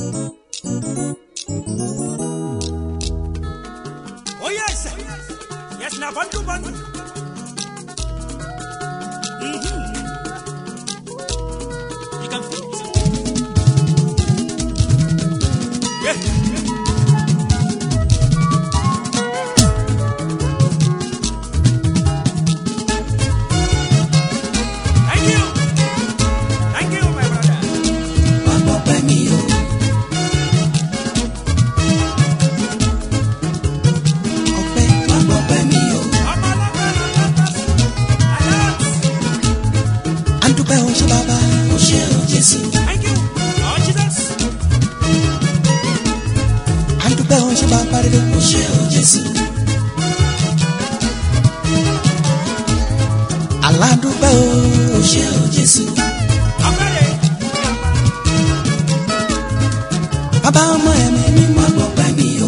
Oh yes. Yes, now bantu bantu. Mhm. You can feel it. Yeah. Thank you. Thank you, my brother. Bàbá pẹ́ mi o. Ọpẹ́ bàbá pẹ́ mi o. Ọmọ ọlọ́pàá lọ́pàá sí. Alert. À ń dúpẹ́ o ṣé bàbá. O ṣé o Jésù. Thank you. Lord Jesus. À ń dúpẹ́ o ṣé bàbá rere. O ṣé o Jésù. Àlá dúpẹ́ o. O ṣé o Jésù. Ọ̀pẹ̀rẹ̀. Bàbá ọmọ ẹ̀mí mi mọ̀ bọ̀ pẹ́ mi o.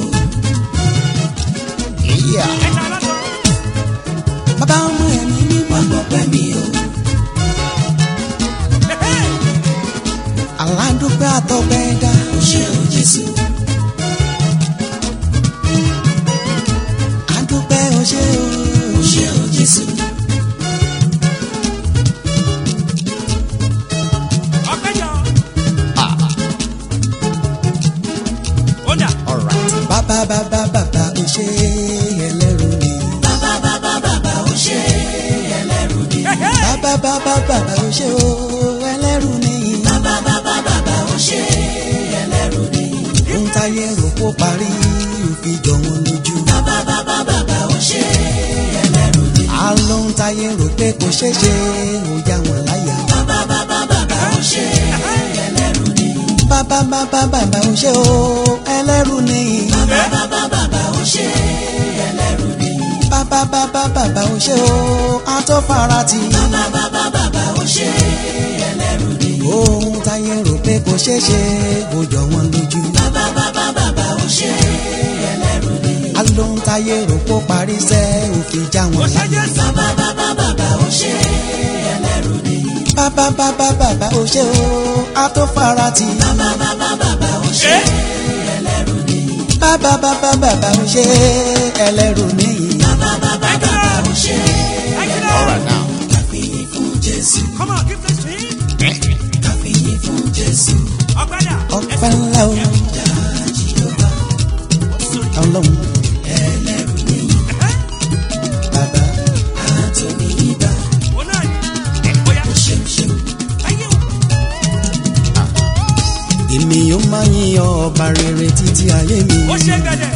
Ẹ̀ka lọ́tọ̀. Bàbá ọmọ ẹ̀mí mi mọ̀ bọ̀ pẹ́ mi o. Hey, hey. Àlá dúpẹ́ àtọ́pẹ́ dá. O ṣé o Jésù. À ń dúpẹ́ o ṣé o. O ṣé o Jésù. Ọ̀pẹ̀jọ. Ó dà. Bàbá bàbá bàbá o ṣé ẹlẹ́rù ni. Bàbá bàbá bàbá o ṣé ẹlẹ́rù ni. Hey, hey. Bàbá bàbá bàbá o ṣé o ẹlẹ́rù ni. Bàbá bàbá bàbá o ṣé ẹlẹ́rù ni. Ohun táyé rò kó parí òfin jọ wọn lójú. Bàbá bàbá bàbá o ṣé ẹlẹ́rù ni. Àlóhun táyé rò pé kò ṣeé ṣe ò já wọn láyà. Bàbá bàbá bàbá o ṣé ẹlẹ́rù ni. Bàbá bàbá bàbá o ṣé o ẹlẹ́rù ni. Bàbá bàbá bàbá o ṣé ẹlẹ́rù ni. Bàbá bàbá bàbá o ṣé o atọ́farati. Bàbá bàbá bàbá o ṣé ẹlẹ́rù ni. Ohun táyé rò pé kò ṣeé ṣe kò jọ wọn lójú. Bàbá bàbá bàbá o ṣé ẹlẹ́rù ni. Alóhun táyé rò kó parí sẹ́ òfin já Ó wọn ṣe Jésù. Bàbá bàbá bàbá o ṣé ẹlẹ́rù ni. Bàbá bàbá bàbá o ṣé o atọ́farati. Bàbá bàbá bàbá o ṣé Eh? ẹlẹ́rù ni. Bàbá bàbá bàbá o ṣé ẹlẹ́rù ni. Bàbá bàbá Thank you, bàbá o Lord. ṣé Thank you, Lord. now. Kàfíyìn fún Jésù. Come on, give this to him. Kàfíyìn fún Jésù. Ọ̀pẹ̀dà. Ọpẹ́ ńlá o. Ọlọ́run Ẹ̀hẹ́. bàbá àtòní ìgbà. Ó náà ni. Ó yá. Ṣeun ṣeun. Thank you. Èmi yóò máa yin ọba rere títí ayé mi. Ó ṣe gẹ̀dẹ̀.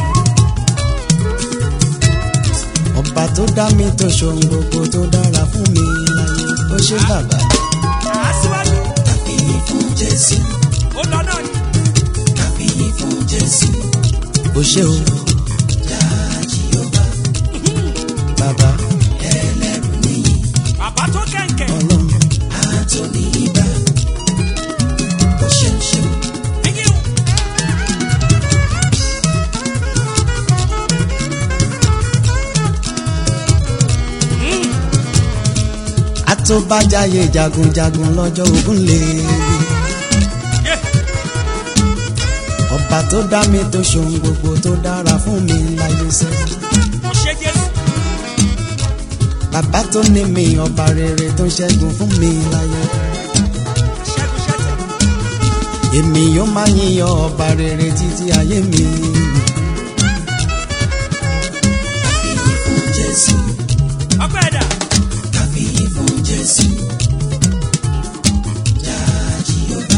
Ọba tó dá mi tó ṣohun gbogbo tó dára fún mi láyé. Ó ṣe bàbá. Aṣíwájú. Kàfíyìn fún Jésù. Ó lọ náà ni. Kàfíyìn fún Jésù. Ó ṣe o. Jáàjì ọba. Bàbá ẹlẹ́rù nìyí. Bàbá tó kẹ̀kẹ́. Ọlọ́run àtòní ìgbà. Ó ṣeun ṣeun. Thank you. Àtòbájáyé jagunjagun lọ́jọ́ ogun lè rí. Yeah. Ọba tó dá mi tó ṣohun gbogbo tó dára fún mi láyé sẹ́. Ó ṣe Jésù. Bàbá tó ní mi ọba rere tó ṣẹ́gun fún mi láyé. Ṣẹ́gun ṣẹ́gun. Èmi yóò máa yíyan ọba rere títí ayé mi. Kàfíyìn fún Jésù, Ọ̀pẹ̀dà. kàfíyìn fún Jésù. Jáàjì ọba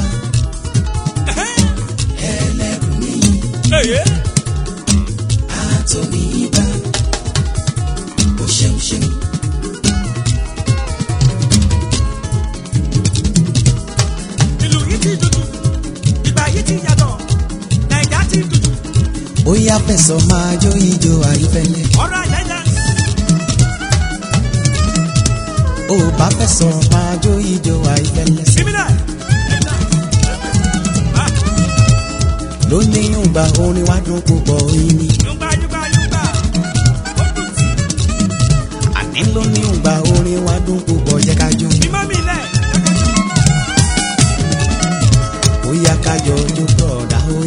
ẹlẹ́rù nìyí, Ẹ̀yẹ́. àtòní ìgbà. Ó ṣeun ṣeun. Ìlú yìí ti tutù. Ìgbà yìí ti yàtọ̀. Nàìjà ti tutù. Ó yá fẹ̀sọ̀ máa jó ijó àyífẹ́lẹ́. Ọ̀rọ̀ àjẹjà. Ó bá fẹ̀sọ̀ máa jó ijó àyífẹ́lẹ́. Símílẹ̀. Ah, Lónìí ìgbà orin wá dún púpọ̀ ìní. Yúgbà yúgbà yúgbà. Ó dùn tí. Àní lónìí ìgbà orin wá dún púpọ̀ jẹ́ ká jó. Mímọ́ mi lẹ̀. Ẹ̀kọ́ jù. Ó yá ká jọ jó bọ̀dá ó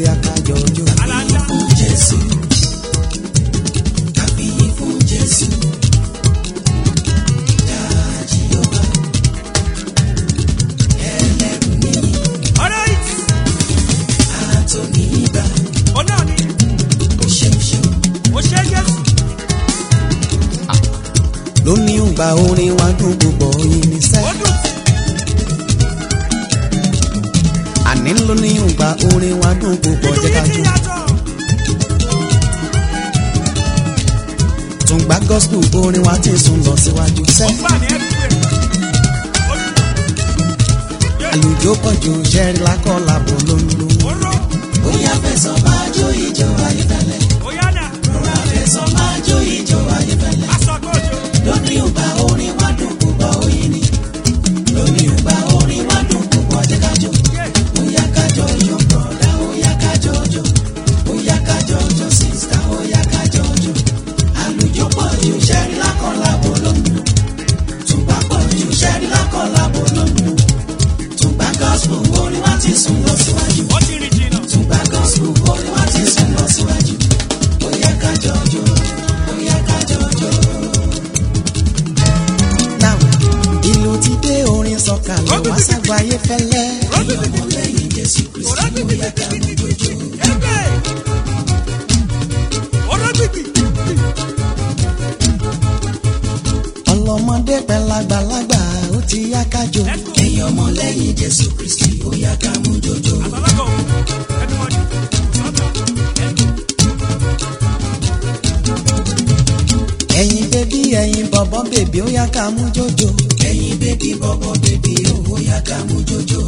ìgbà orin wa dùn gbogbo yín ní sẹ́. ó dùn tí. àní ló ní ìgbà orin wa dùn gbogbo ìlú jẹ́ ká yìí ti jó. yàtọ̀. tún gba gospel orin wa ti sùn lọ síwájú sẹ́. ó fà ní everywhere. ó dùn. àlùjọ pọ̀jù ṣẹ́rí lákọ́lá bò ló ń lo. ó rọ. bóyá fẹsọ̀ máa jó ìjọ ayéfẹ́lẹ́. ó yá náà. rọra fẹsọ̀ máa jó ìjọ ayéfẹ́lẹ́. aṣọ gbòòjò. lónìí ò bá orin wa dùn púpọ̀ oyin ni. lónìí ò bá orin wa dùn púpọ̀ jẹ́ ká jó. Oya ká jọjọ broda, oya ká jọjọ. Oya ká jọjọ sista, oya ká jọjọ. Àlùjọ pọ̀ ju ṣẹ́rí lákọ̀ lábo lónìí. Tùgbà pọ̀ ju ṣẹ́rí lákọ̀ lábo lónìí. Tùgbà gospel orin wa ti sùn lọ síwájú. ó ti rìn jìnnà. Tùgbà gospel orin wa ti sùn lọ síwájú. Oya ká jọjọ, oya ká jọjọ. Now, ìlú ti dé orin sọ̀kalẹ̀ wá ságbáyé fẹ́lẹ́. Ọmọlẹ́yìn Jésù Kristi, oya ká mú jọjọ. Ẹgbẹ́. ó rọ gbìgbì. ọlọmọdé pẹ̀lágbàlagbà ó ti yá kájọ. Let's go. ẹ̀yin ọmọlẹ́yìn jésù kristi ó yá ká mú jọjọ. àtàlágọ̀ everybody. sọ́tà. ẹ̀yin bébí ẹ̀yin bọ̀bọ̀ bèbí ó yá ká mú jọjọ. ẹ̀yin bébí bọ̀bọ̀ bèbí ó yá ká mú jọjọ.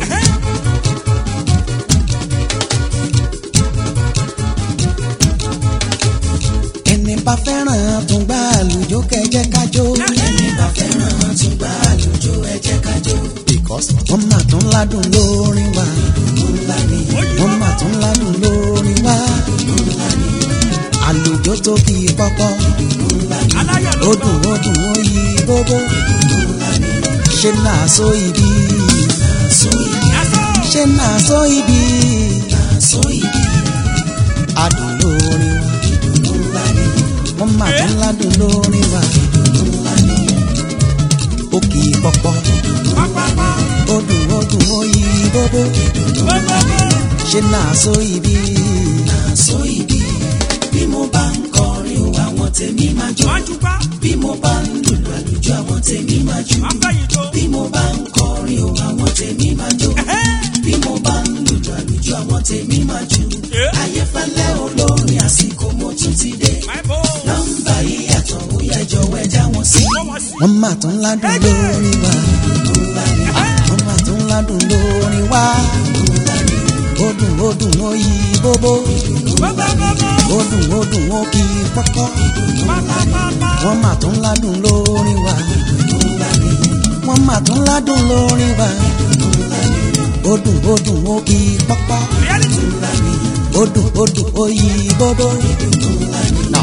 ẹni bá fẹ́ràn tún gbá àlùjọ kẹjẹ kájọ. ẹni bá fẹ́ràn tún gbá àlùjọ ẹjẹ kájọ. because wọ́n máa tún ládùn lórin wa. ìdùnnú ńlá ni wọ́n máa tún ládùn lórin wa. ìdùnnú ńlá ni àlùjọ tó kì í pọ́pọ́. ìdùnnú ńlá ni aláyọ̀ ló ó dùn ó dùn ó yí bóbó. ìdùnnú ńlá ni ṣé náà sọ ibi. náà sọ ibi. yàtọ̀. ṣé náà sọ ibi. náà sọ ibi. adùn lórin wa. ìdùnnú ńlá ni wọ́n máa tún ládùn lórin wa. ìdùnnú ńlá ni ó kì í pọ́pọ́. pápápá. ó dùn ó dùn ó yí bóbó. gbogbogbò. ṣé náà sọ ibi. náà sọ ibi. bí mo bá ń kọrin o àwọn tèmi máa jó. wọ́n jùpá. bí mo bá ń lùlù àlùjọ àwọn tèmi máa jó. afẹ́yìn tó. bí mo bá ń kọrin o àwọn tèmi máa jó. bí mo bá ń lùlù àlùjọ àwọn tèmi máa jó. Yeah. ayéfẹ́lẹ́ olórin àsìkò mo tún ti dé. my boy. nọ́mbà yìí yàtọ̀ ó yẹ jọ̀wọ́ ẹja wọn sí. wọ́n wọ́n sí. wọ́n máa tún ládùn lórí wa. wọ́n máa tún ládùn lórí wa. ó dùn ó dùn ó yí bóbó. gbogbogbò. ó dùn ó dùn ó kì í pọ́pọ́. pápápá. wọ́n máa tún ládùn lórí wa. wọ́n máa tún ládùn lórí wa. ó dùn ó dùn ó kì í pọ́pọ́. reality. ó dùn ó dùn ó yí bóbó. Now,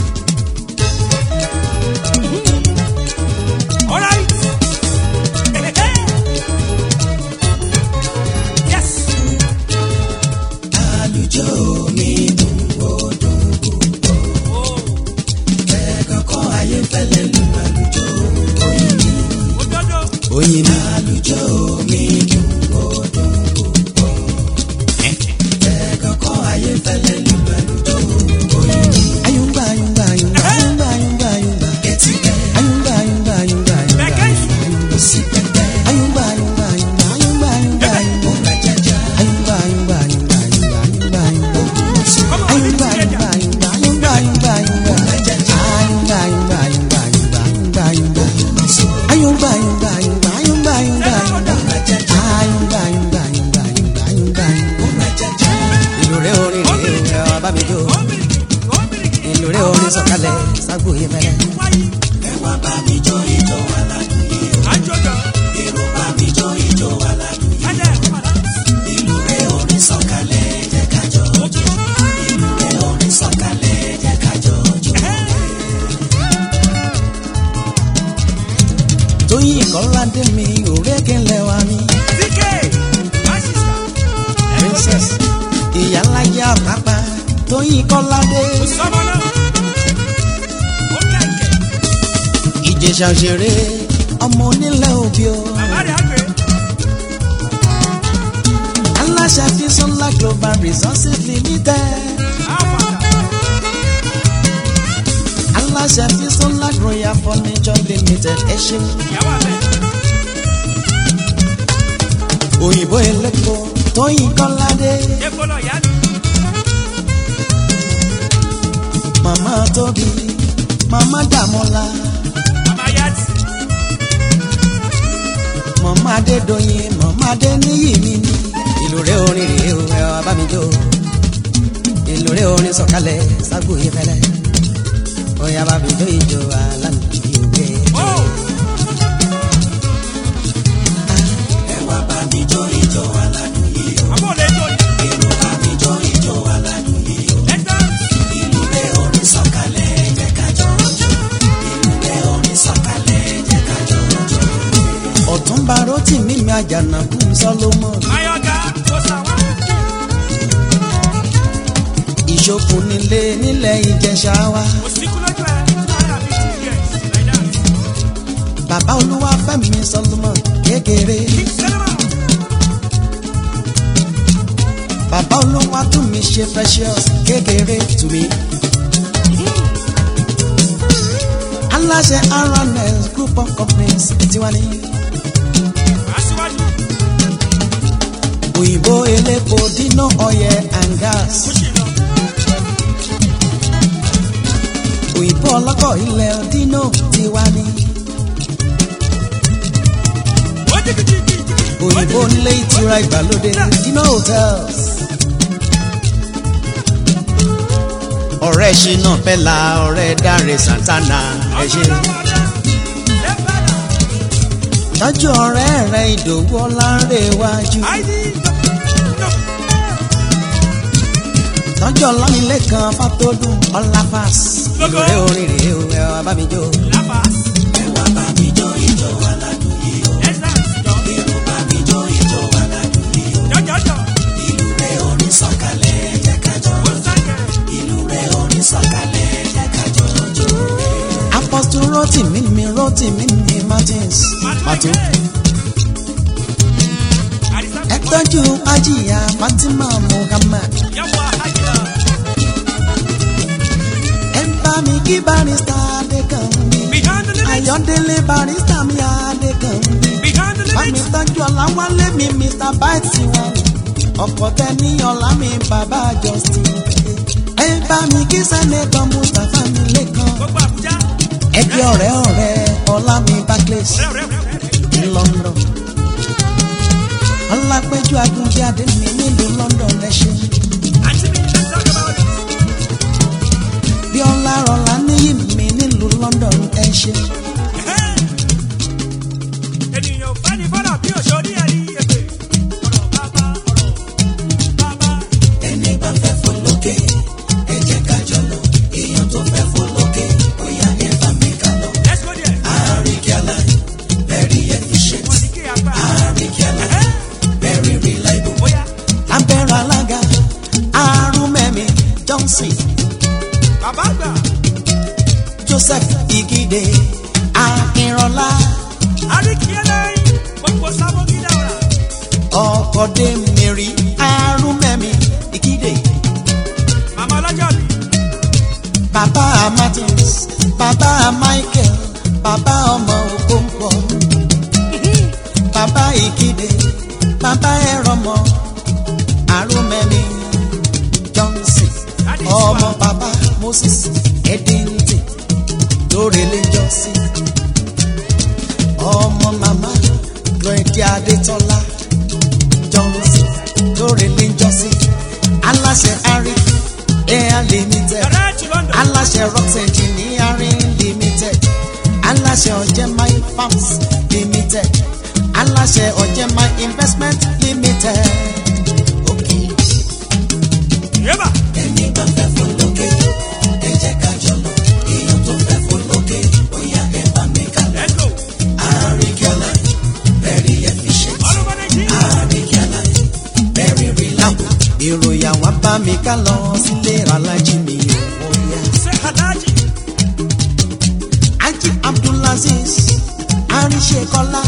all right. yes. àlùjọ mi dùn ó dùn púpọ̀. oh. ẹ̀kọ́kọ́ ayé fẹ́lẹ́ lu àlùjọ oyin ni. òdodo. oyin ni. àlùjọ mi dùn ó dùn púpọ̀. ẹ̀kọ́kọ́ ayé fẹ́lẹ́ lu àlùjọ oyin ni. ayúngbà ayúngbà ayúngbà ayúngbà ayúngbà ayúngbà. etí bẹ́ẹ̀. ayúngbà ayúngbà ayúngbà ayúngbà. Bẹ̀kẹ́ ìṣù. ayúngbà sí pẹ́pẹ́. ayúngbà ayúngbà ayúngbà ayúngbà ayúngbà ayúngbà. ọ̀rẹ́ jẹjẹ. ayúngbà ayúngbà ayúngbà ayúngbà ayúngbà ayúngbà. Come on, ayúngbà let's ayúngbà together. ayúngbà ayúngbà ayúngbà ayúngbà. ayúngbà ayúngbà ayúngbà ayúngbà ayúngbà ayúngbà. ayúngbà ayúngbà ayúngbà ayúngbà ayúngbà ayúngbà. ayúngbà ayúngbà ayúngbà ayúngbà ayúngbà ayúngbà. ìlú rẹ̀ orin rẹ̀ ẹ̀ wá bá mi jó. Ó bìrìkì. Ó bìrìkì. ìlú rẹ̀ orin sọ̀kalẹ̀ ságbó yẹ fẹ́lẹ́. wáyé. ẹ wá bá mi jó ìjọ aládùn yìí o. àjọjọ. èrò bá mi jó ìjọ aládùn yìí. ẹ̀jẹ̀ padà. ìlú rẹ̀ orin sọ̀kalẹ̀ jẹ́ ká jọ jó. ìlú rẹ̀ orin sọ̀kalẹ̀ jẹ́ ká jọ jó. tóyìn kọ́ládé mi òrékè lẹ́wà mi. CK. my sister. princess ìyálàyé àpápá tóyìn kọ́ládé. sọmọ náà. ó kẹ̀kẹ́. ìjẹ̀ṣà òṣèré ọmọ onílẹ̀ òbí o. bàbá rẹ̀ á gbé. aláṣẹ fisola global resources limited. àpàtà. aláṣẹ fisola global royal furniture limited ẹ ṣeun ìyàwó abẹ òyìnbó elépo tóyìn kọ́ládé epo lọ yá mi màmá tóbi màmá dàmọ́lá màmá yá ti màmá adédọ̀yìn màmá adéníyì mi ni ìlú rẹ orin rèé o ẹ wá bá mi jó ìlú rẹ orin sọ̀kalẹ̀ ságbó yẹn fẹ́lẹ́ bóyá bá mi jó ìjó aláǹdí òwe. ó ẹ wá bá mi jó ìjó aládùn yìí o àbọ̀ lè jó ni ìlú bá mi jó ìjó aládùn yìí o. ẹgbẹ́ ìlú rẹ orin sọ̀kalẹ̀ jẹ́ ká jọ jó ìlú rẹ orin sọ̀kalẹ̀ jẹ́ ká jọ jó. ọ̀túnba rotimi mi àjànàkú solomon ayọ̀gá kò sàwọn ìṣokùn nílé nílẹ̀ ìjẹ̀ṣà wa kò síkú lójú ẹ náírà fifty years like that bàbá olúwa fẹ́mi solomon kékeré king solomon bàbá olúwa tún mi ṣe precious kékeré tù mí. aláṣẹ rns group of companies tiwa ní aṣíwájú òyìnbó elépo dino oil and gas kò sì lọ òyìnbó ọlọ́kọ̀ ilẹ̀ dino tiwa ní ó jìgìjìgì òyìnbó nílé ìtura ìgbàlódé dino hotels. ọ̀rẹ́ ṣínà fẹ́la ọ̀rẹ́ dáre santana ẹ ṣe. tọ́jú ọ̀rẹ́ rẹ ìdòwú ọlárẹ̀wájú tọ́jú ọlámilékan fàtọ́dún ọláfàs Lógo. ìrẹ́ orin rèé o ẹ wá bá mi jó. ẹ wá bá mi jó ìjọ aládùn yìí o èrò bá mi jó ìjọ aládùn yìí o ìlú rẹ orin sọ̀kalẹ̀ jẹ́ ká jọ ìlú rẹ orin sọ̀kalẹ̀ jẹ́ ká jọ jó. apọ́sítù rotimi mi rotimi mi martins pàtó ẹ tọ́jú ajíyà fatima muhammad ẹ bá mi kí barista adékànmí ayọ̀délé barista mi adékànmí bámi tọ́jú ọ̀làwálé mi mr bite wọn ọkọ̀ tẹ ní ọ̀là mi bàbá justin ẹ bá mi kí sẹ́nẹ̀tọ̀ mustapha mi lẹ́kàn ẹgbẹ́ ọ̀rẹ́ ọ̀rẹ́ ọ̀là mi barclays ní london ọlápẹ́jù agúnjáde mi nílùú london lẹ́ṣẹ̀ bí ọlá rọlá níyì mi nílùú london ẹ̀ṣẹ̀ ènìyàn fẹ́ ní bọ́dà bí òṣòrí ẹni èpè ọ̀rọ̀ bàbá ọ̀rọ̀ bàbá. ẹni bá fẹ́ fò lókè ẹ jẹ́ ká jọ lọ èèyàn tó fẹ́ fò lókè bóyá ẹ bá mi ká lọ. Let's go there. àríkíálá very efficient Wọ́n ní kí apá. àríkíálá very reliable. Bóyá abẹ́rẹ́ alága arúmẹ́mi johnson bàbá àgbà joseph igide akínrọlá àríkìyẹ́lẹ́yìn gbogbo sábọ́ gíga ọ̀rà. ọkọ̀dé mary arúmẹ́mi igide Màmá ọlọ́jọ́ mi. bàbá martins bàbá michael bàbá ọmọ ògbóǹpọ̀ bàbá igide bàbá ẹrọmọ arúmẹ́mi johnson ọmọ bàbá moses edinton lórèlé jọ́sí ọmọ màmá lọ́ọ̀dì adétọ́lá johnson lórèlé jọ́sí aláṣẹ harry air limited Yàrá ti London. aláṣẹ rock engineering limited aláṣẹ ọ̀jẹ̀máì farms limited aláṣẹ ọ̀jẹ̀máì investment limited. Okay. Yébà. ẹni bá fẹ́ fò lókè ẹ jẹ́ ká jọ lọ èèyàn tó fẹ́ fò lókè bóyá ẹ bá mi ká lọ. Let's go. àríkẹ́lá very efficient All over Nigeria. àríkẹ́lá very reliable. ìròyìn àwọn bá mi ká lọ sílé alájí mi ò yá. Ṣé Adájí? Aji Abdulaziz Aríṣekọ́lá.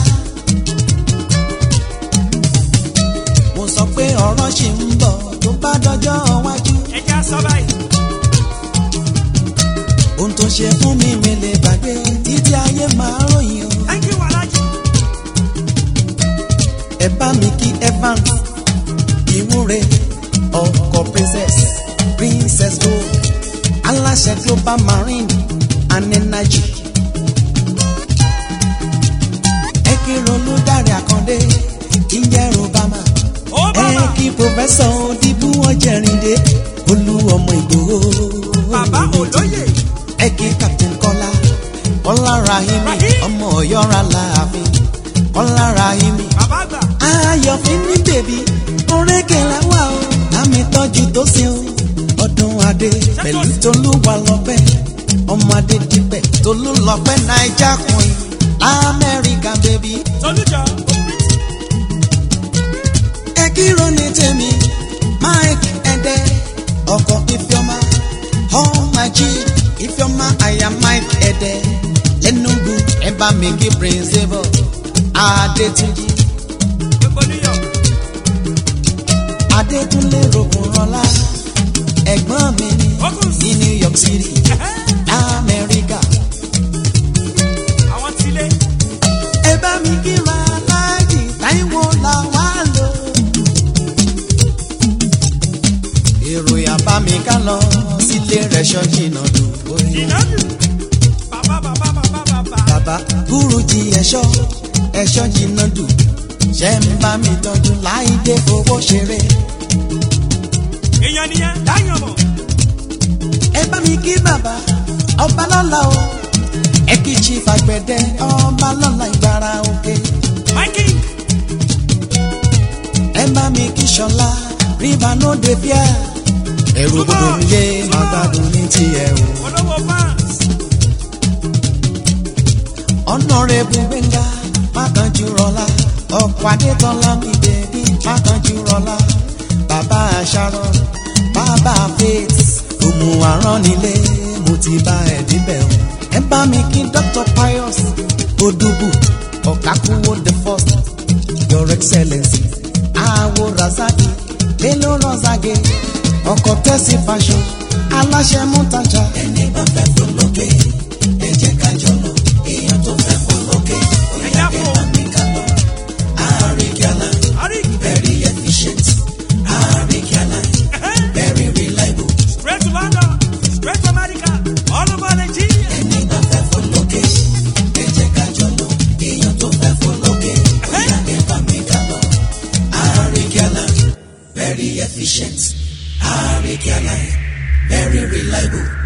Mo sọ pé ọ̀rọ̀ ṣì ń bọ̀ tó bá dọjọ́ iwájú. Ẹja sọ báyìí. Ohun tó ṣe fún mi mi lè gbàgbé. ẹ bá mi kí Evans ìwúre ọkọ princess princess gold aláṣẹ global marine and energy. ẹ kí ronú dáre àkàndé ìyẹn obama Ó ẹ bàbá. kí pòfẹsọ òdìbò ọjẹrìndé olú ọmọ ìgbòho. Bàbá olóyè. ẹ kí captain kọ́lá kọ́lá rahimi Rahim. ọmọ ọ̀yọ́ ra láàfin kọ́lá rahimi Bàbá àgbà. ayọ̀fín ní bèbí orékè làwà o lámì tọ́jú tó sin o ọdún adé pẹ̀lú tolúwa lọ́pẹ́ ọmọ adé dípẹ́ tolú lọ́pẹ́ naija queen lamẹ́ríkà bèbí Tolújọ. ẹ kírò ní tèmi mike ẹdẹ ọkọ ifeoma ọmọjì ifeoma àyà mike ẹdẹ lẹnugu ẹ bá mi kí principal adétúnjì. Gbogbo New York. Adékúnlé Rògbòrànlá ẹ̀gbọ́n mi ni Focus. ní New York City Amẹ́ríkà. Àwọn tilé. Ẹ bá mi kíra láàyè Táíwò làwa lò. Ìròyìn àbá mi ká lọ sílé rẹ̀ ṣọ́ọ̀ṣì náà dùn bóyá. Ìnáwó. Bàbá bàbá bàbá bàbá. Bàbá Gúrújì ẹ̀ṣọ́ ẹ̀ṣọ́ jìnnà dùn. Ṣé ń bá mi tọ́jú láìdé fowó ṣeré? Èèyàn nìyẹn. Dáyàn mọ̀. ẹ bá mi kí bàbá ọba lọ́la o ẹ kí chief àgbẹ̀dẹ ọba lọ́la ìgbára òkè Mikey. ẹ bá mi kí ṣọlá river no dey fear ẹ̀rù gbogbo yé má gbádùn ní tiẹ̀ o. Olówó fans. ọ̀nàrẹ́bù gbẹ̀ngà mákànjú rọlá ọ̀pọ̀ adétọ́lá mi bèbí mákànjú rọlá bàbá àṣàrọ̀ bàbá faith òmù àrán nílé mo ti bá ẹ díbẹ̀ o. ẹ bá mi kí dr pius odùbù ọ̀kákúwò the first your excellency àwo razaki lélo rọ́ṣàgé ọkọ̀ tẹ́sí fashion aláṣẹ mútajà. ẹni bá fẹ́ fún lókè ẹ jẹ́ ká jọ lọ èèyàn tó fẹ́ fún lókè Ẹ̀yà fò. mi ká lọ. àríkíálá Arí. very efficient àríkíálá very reliable. Straight to London. Straight to America. All over Nigeria. ẹni bá fẹ́ fún lókè ẹ jẹ́ ká jọ lọ èèyàn tó fẹ́ fún lókè bóyá ẹ bá mi ká lọ. àríkíálá very efficient àríkíálá very reliable.